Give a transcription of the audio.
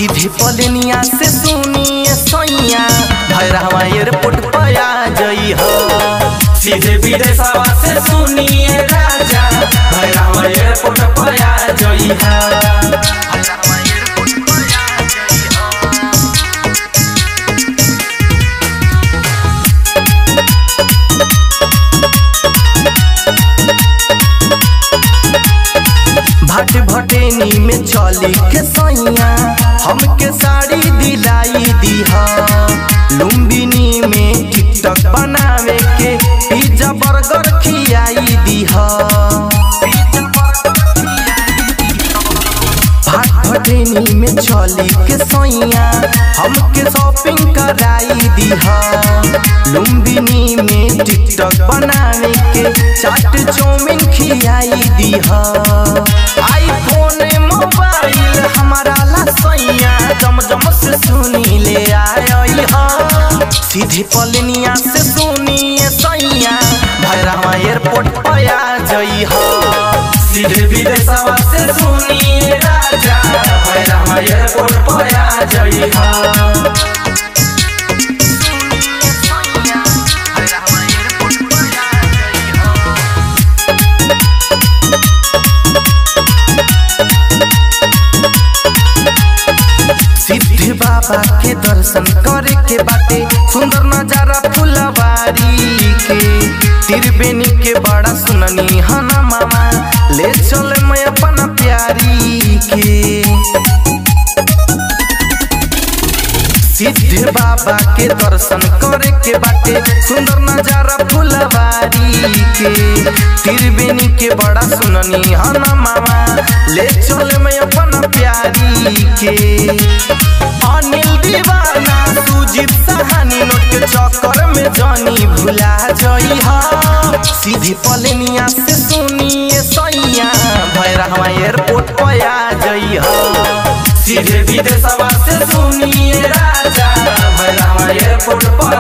सीधे पलनिया से सुनिए सैया भैरवा एयरपोर्ट पर आ जई हो सीधे विदेशवा से सुनिए राजा भैरवा एयरपोर्ट पर आ जई है भट भटेनी में चली के सैया हमके साड़ी दिलाई दीहा लुम्बिनी में टिकटक बनावे के पिज्जा बर्गर खियाई दीहा भाट भटेनी में चली के सैया हमके शॉपिंग कराई दीहा लुम्बिनी में टिकटक बनावे के चाट चाउमीन खियाई दीहा आईफोन मोबाइल हमारा ला सैया जमजम से सुनी ले आई हा सीधे पलनिया से सुनिए सैया भैरवा एयरपोर्ट पर आ जई हा सीधे विदेशवा से सुनिए राजा भैरवा एयरपोर्ट पर आ जई है सिद्धि बाबा के दर्शन करे के बाटे सुंदर नजारा फुलवारी के त्रिवेणी के बड़ा सुननी हना मामा ले चल मैं अपना प्यारी के सिद्धि बाबा के दर्शन करे के बाटे सुंदर नजारा फुलवारी के त्रिवेणी के बड़ा सुननी हना मामा ले चल मैं अपना प्यारी के अनिल दीवाना सुजीत सहानी नोट के चक्कर में जानी भुला जई हा सीधे पलनिया से सुनिए सैया भैरवा एयरपोर्ट पर आ जई हा सीधे विदेशवा से सुनिए राजा भैरवा एयरपोर्ट पर